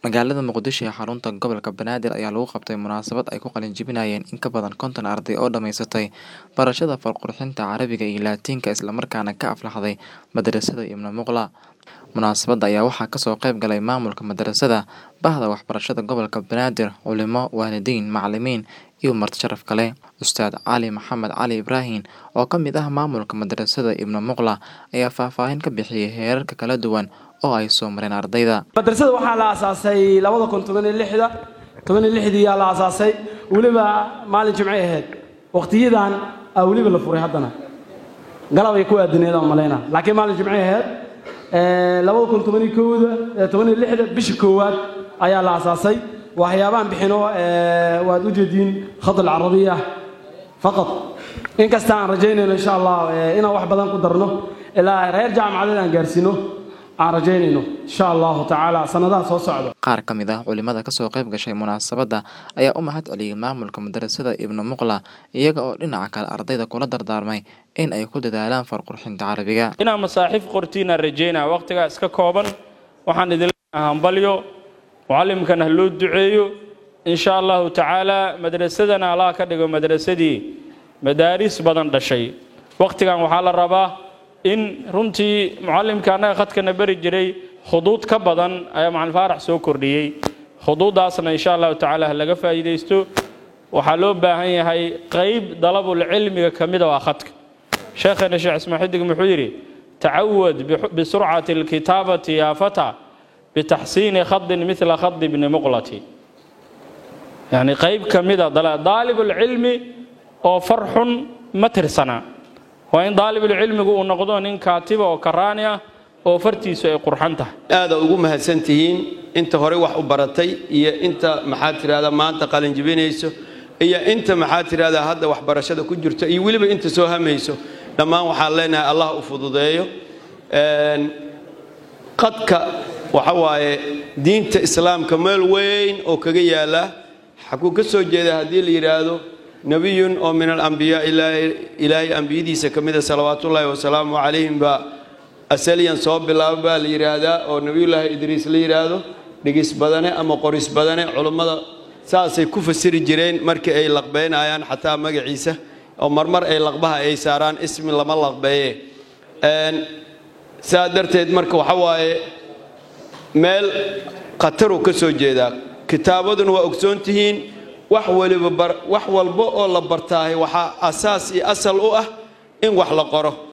Magaalada Muqdisho ee xarunta gobolka Banaadir ayaa lagu qabtay munaasabad ay ku qalin jebinayeen in ka badan konton arday oo dhammaysatay barashada fal-qurxinta Carabiga iyo Laatiinka isla markaana ka aflaxday madrasada Ibn Muqla. Munaasabadda ayaa waxaa kasoo qayb galay maamulka madrasada, bahda waxbarashada gobolka Banaadir, culimo, waalidiin, macalimiin iyo marti sharaf kale. Ustaad Cali Maxamed Cali Ibraahin oo ka mid ah maamulka madrasada Ibn Muqla ayaa faahfaahin ka bixiyay heerarka kala duwan oo ay soo mareen ardayda. madrasada waxaa la aasaasay labada kun toban iyo lixda toban iyo lixdii yaa la aasaasay weliba maalin jimcay ahayd waqtiyadan aa weliba la furay haddana galab ay ku aadineed aan malayna laakiin maalin jimcay ahayd labada kun toban iyo kowda toban iyo lixda bisha koowaad ayaa la aasaasay waxyaabahan bixino waad u jeediin khad alcarabiya faqad inkasta aan rajaynayno insha allah inaan wax badan ku darno ilaa reer jaamacadeed aan gaarsiino aan rajaynayno insha allahu tacaala sanadaha soo socda Qaar ka mid ah culimada kasoo qayb gashay munaasabadda ayaa u mahad celiyay maamulka madrasada Ibn Muqla iyaga oo dhinaca kale ardayda kula dardaarmay in ay ku dadaalaan fal-qurxinta Carabiga. inaa masaaxiif qortiinaan rajaynaa waqtigaa iska kooban waxaan idin leenahay hambalyo mucallimkana ha loo duceeyo insha allahu tacaala madrasadana allah ka dhigo madrasadii madaaris badan dhashay waqtigan waxaa la rabaa in runtii mucallimka annaga khadkana beri jiray khuduud ka badan ayaa macalin faarax soo kordhiyey khuduuddaasna insha allahu tacaala ha laga faa'iidaysto waxaa loo baahan yahay qayb dalabul cilmiga ka mida waa khadka sheekheena sheekh ismaa xidig muxuu yidhi tacawad bisurcati alkitaabati yaa fata bitaxsiini khadin midla khadi bni muqlati yacni qayb ka mida daalibulcilmi oo farxun ma tirsana waa in daalibulcilmigu uu noqdo nin kaatiba oo karaani ah oo fartiisu ay qurxan tahay aada ugu mahadsan tihiin inta hore wax u baratay iyo inta maxaad tidhahdaa maanta qalinjibinayso iyo inta maxaad tidhahdaa hadda waxbarashada ku jirto iyo weliba inta soo hamayso dhammaan waxaan leenahay allah u fududeeyo qadka waxa waaye diinta islaamka meel weyn oo kaga yaala xaguu ka soo jeeda haddii la yidhaahdo nebiyun oo min alambiyaa ilaahay ambiyadiisa ka mida salawaatullaahi wasalaamu calayhim baa asaliyan soo bilaaba baa la yidhaahdaa oo nebiyullaahi idriis la yidhaahdo dhigis badane ama qoris badane culummada saasay ku fasiri jireen markii ay laqbeynayaan xataa magaciisa oo marmar ay laqbaha ay saaraan ismi lama laqbeeye saa darteed marka waxa waaye meel khataruu ka soo jeedaa kitaabaduna waa ogsoon tihiin wax waliba wax walba oo la bartaahay waxaa asaas iyo asal u ah in wax la qoro